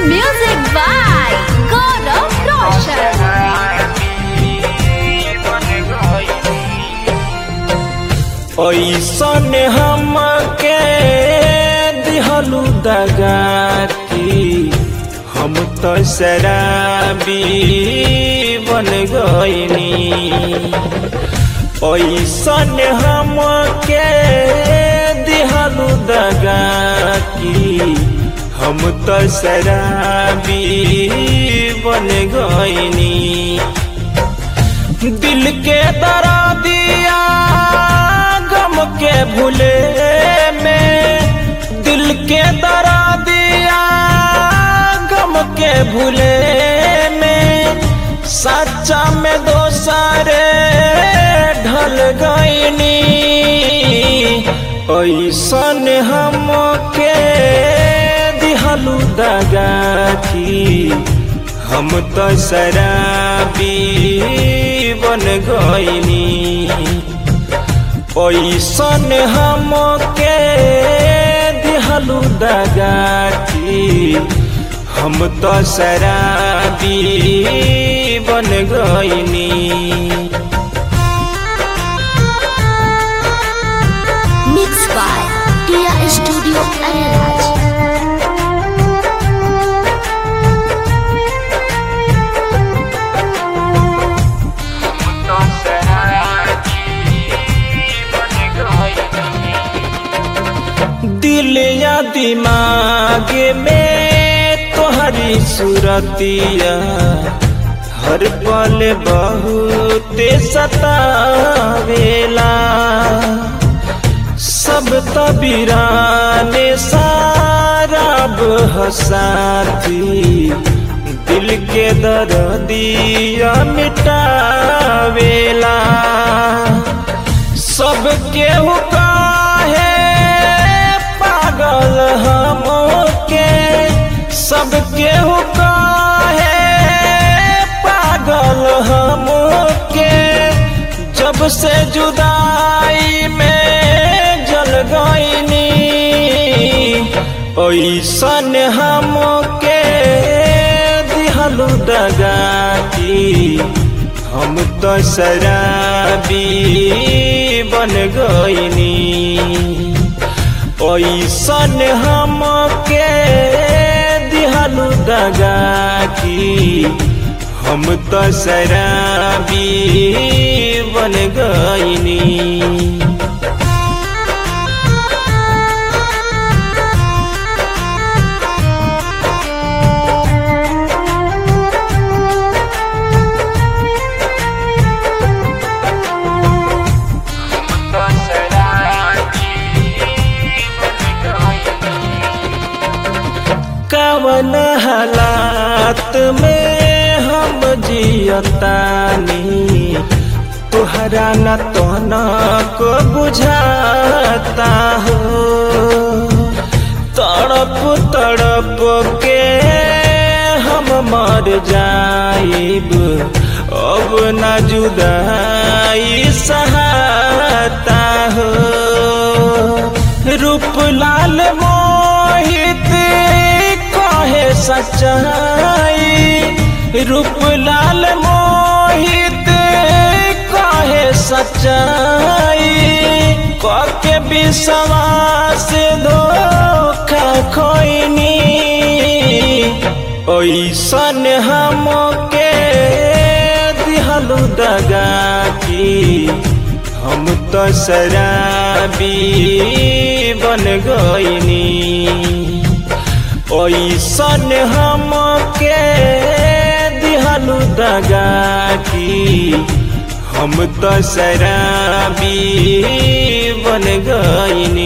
Music by Gaurav Roshan. ऐसन हमके दिहलू दगाती हम तो शराबी बन गईनी ऐसन हमके दिहलू दगाती हम तो शराबी बन गईनी दिल के दरा दिया गम के भूले में दिल के दरा दिया गम के भूले में सच्चा में दोसरे ढल गईनी ऐसन हमके दिहलू दगाती हम तो शराबी बन गईनी ऐसन हमके दिहलू दगाती हम तो शराबी बन गईनी Mixed by Tia Studio Ariraj. दिल या दिमाग में तोहरी सूरतिया हर पल बहुत सतावेला सब तबीराने साराब हसाती दिल के दर्दिया मिटावेला सब केहू काहे पागल हमके सब केहू काहे पागल हमके जब से जुदाई में जल गईनी ऐसन हमके दिहलू दगाती हम तो शराबी बन गईनी ऐसन हमके दिहलू दगाती हम तो शराबी बन गईनी कवन हालात में हम जियतानी तुहरा न तोना को बुझाता हो तड़प तड़प के हम मर जाइब अब न जुदाई सहाता हो रूप लाल मोहित कहे सच्चाई रूप लाल मोहित कहे सच्चाई कके विश्वास धोखा खोइनी ऐसन हमके दिहलू दगाती हम तो शराबी बन गईनी ऐसन हमके दिहलू दगाती हम तो शराबी बन गईनी